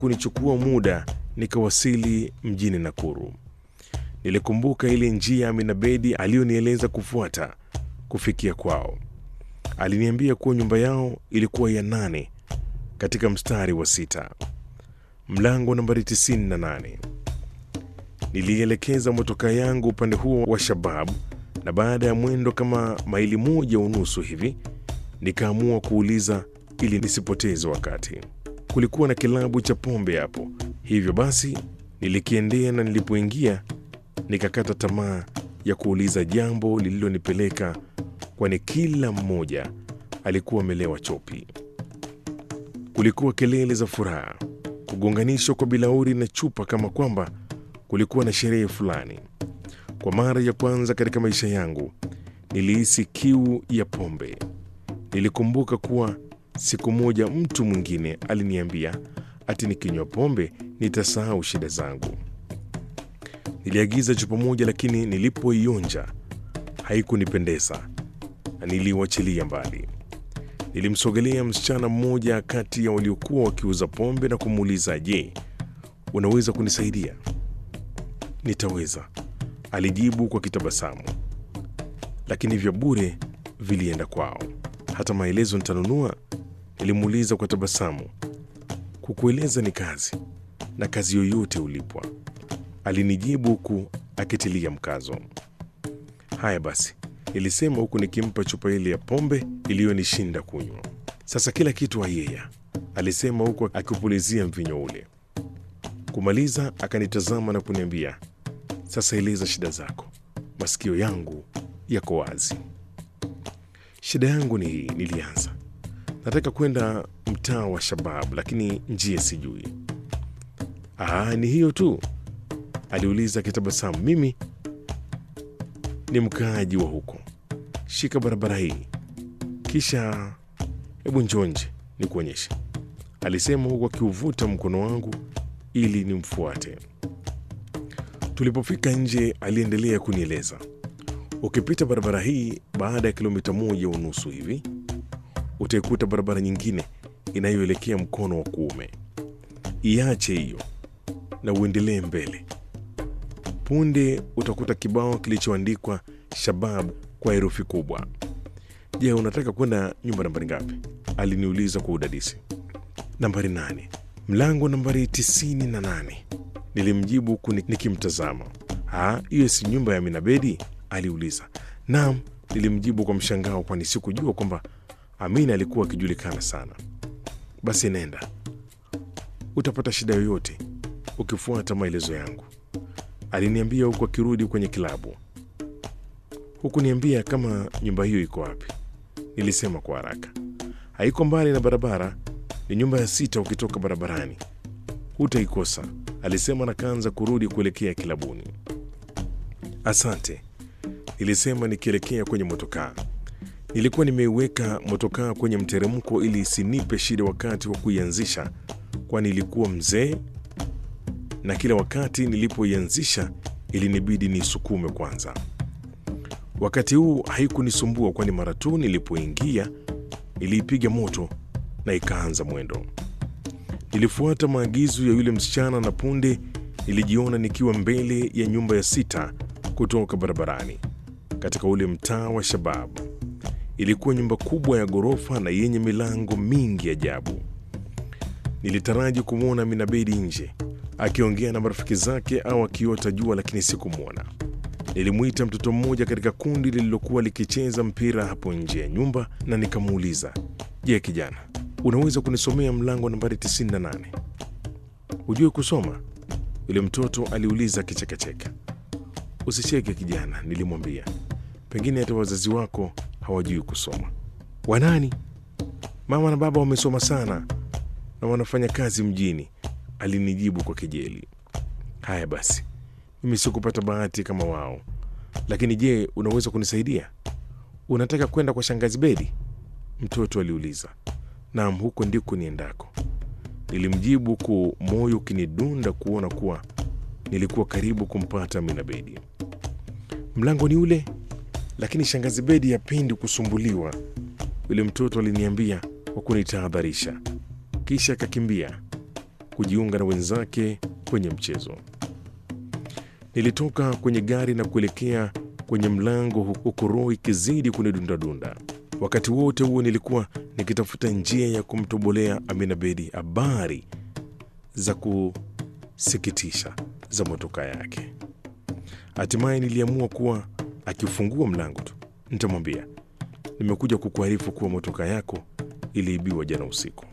kunichukua muda nikawasili mjini Nakuru. Nilikumbuka ile njia Amina Bedi aliyonieleza kufuata kufikia kwao. Aliniambia kuwa nyumba yao ilikuwa ya nane katika mstari wa sita, mlango nambari 98. Nilielekeza motoka yangu upande huo wa Shabab, na baada ya mwendo kama maili moja unusu hivi nikaamua kuuliza ili nisipoteze wakati. Kulikuwa na kilabu cha pombe hapo, hivyo basi nilikiendea, na nilipoingia nikakata tamaa ya kuuliza jambo lililonipeleka, kwani kila mmoja alikuwa amelewa chopi. Kulikuwa kelele za furaha, kugonganishwa kwa bilauri na chupa, kama kwamba kulikuwa na sherehe fulani. Kwa mara ya kwanza katika maisha yangu nilihisi kiu ya pombe. Nilikumbuka kuwa siku moja mtu mwingine aliniambia ati nikinywa pombe nitasahau shida zangu. Niliagiza chupa moja, lakini nilipoionja haikunipendeza na niliuachilia mbali. Nilimsogelea msichana mmoja kati ya waliokuwa wakiuza pombe na kumuuliza, je, unaweza kunisaidia? Nitaweza, alijibu kwa kitabasamu, lakini vya bure vilienda kwao. Hata maelezo nitanunua? Nilimuuliza kwa tabasamu. Kukueleza ni kazi, na kazi yoyote ulipwa, alinijibu huku akitilia mkazo. Haya basi, nilisema huku nikimpa chupa ile ya pombe iliyonishinda kunywa. Sasa kila kitu ayeya, alisema huku akipulizia mvinyo ule. Kumaliza akanitazama na kuniambia, sasa eleza shida zako, masikio yangu yako wazi. Shida yangu ni hii, nilianza. Nataka kwenda mtaa wa Shabab, lakini njia sijui. Aa, ni hiyo tu? aliuliza akitabasamu. Mimi ni mkaaji wa huko, shika barabara hii, kisha hebu njonje ni kuonyesha, alisema huku akiuvuta mkono wangu ili nimfuate. Tulipofika nje, aliendelea kunieleza, ukipita barabara hii, baada ya kilomita moja unusu hivi utaikuta barabara nyingine inayoelekea mkono wa kuume. Iache hiyo na uendelee mbele. Punde utakuta kibao kilichoandikwa Shabab kwa herufi kubwa. Je, unataka kwenda nyumba nambari ngapi? Aliniuliza kwa udadisi. Nambari nane, mlango nambari tisini na nane, nilimjibu huku nikimtazama. Ah, hiyo si nyumba ya Amina Bedi? aliuliza. Naam, nilimjibu kwa mshangao, kwani sikujua kwamba Amina alikuwa akijulikana sana. Basi nenda, utapata shida yoyote ukifuata maelezo yangu, aliniambia huku akirudi kwenye kilabu. Huku niambia kama nyumba hiyo iko wapi? Nilisema kwa haraka. Haiko mbali na barabara, ni nyumba ya sita ukitoka barabarani, hutaikosa, alisema na kaanza kurudi kuelekea kilabuni. Asante, nilisema nikielekea kwenye motokaa. Nilikuwa nimeiweka motokaa kwenye mteremko ili isinipe shida wakati wa kuianzisha, kwani ilikuwa mzee na kila wakati nilipoianzisha ilinibidi niisukume kwanza. Wakati huu haikunisumbua, kwani mara tu nilipoingia niliipiga moto na ikaanza mwendo. Nilifuata maagizo ya yule msichana na punde nilijiona nikiwa mbele ya nyumba ya sita kutoka barabarani katika ule mtaa wa Shababu. Ilikuwa nyumba kubwa ya ghorofa na yenye milango mingi ajabu. Nilitaraji kumwona Amina Bedi nje akiongea na marafiki zake au akiota jua, lakini sikumwona. Nilimwita mtoto mmoja katika kundi lililokuwa likicheza mpira hapo nje ya nyumba na nikamuuliza, je, kijana, unaweza kunisomea mlango nambari 98? Hujue kusoma? Yule mtoto aliuliza akichekacheka. Usicheke kijana, nilimwambia, pengine hata wazazi wako hawajui kusoma. Wanani? Mama na baba wamesoma sana na wanafanya kazi mjini, alinijibu kwa kejeli. Haya basi, mimi sikupata bahati kama wao, lakini je, unaweza kunisaidia? Unataka kwenda kwa shangazi Bedi? Mtoto aliuliza. Naam, huko ndiko niendako, nilimjibu huku moyo ukinidunda kuona kuwa nilikuwa karibu kumpata Amina Bedi. Mlango ni ule, lakini shangazi Bedi hapendi kusumbuliwa, yule mtoto aliniambia kwa kunitahadharisha, kisha akakimbia kujiunga na wenzake kwenye mchezo. Nilitoka kwenye gari na kuelekea kwenye mlango huku roho ikizidi kunidundadunda. Wakati wote huo nilikuwa nikitafuta njia ya kumtobolea Amina Bedi habari za kusikitisha za motoka yake. Hatimaye niliamua kuwa akifungua mlango tu nitamwambia nimekuja kukuarifu kuwa motoka yako iliibiwa jana usiku.